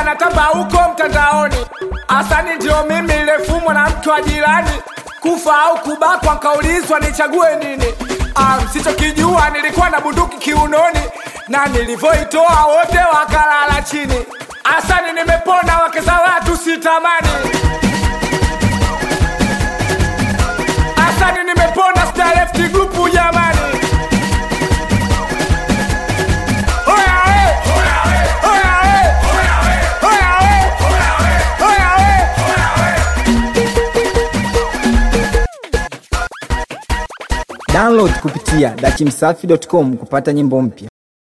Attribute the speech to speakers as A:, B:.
A: anatamba huko mtandaoni. Asani ndio mimi nilefumwa na mtu wa jirani, kufa au kubakwa, nkaulizwa nichague nini. Ah, msichokijua nilikuwa na bunduki kiunoni, na nilivyoitoa wote wakalala chini. Asani nimepona, wake za watu sitamani. Asani nimepona, star left group jamani. Oya we! Oya we! Oya we! Oya we!
B: Download kupitia dachimsafi.com kupata nyimbo mpya.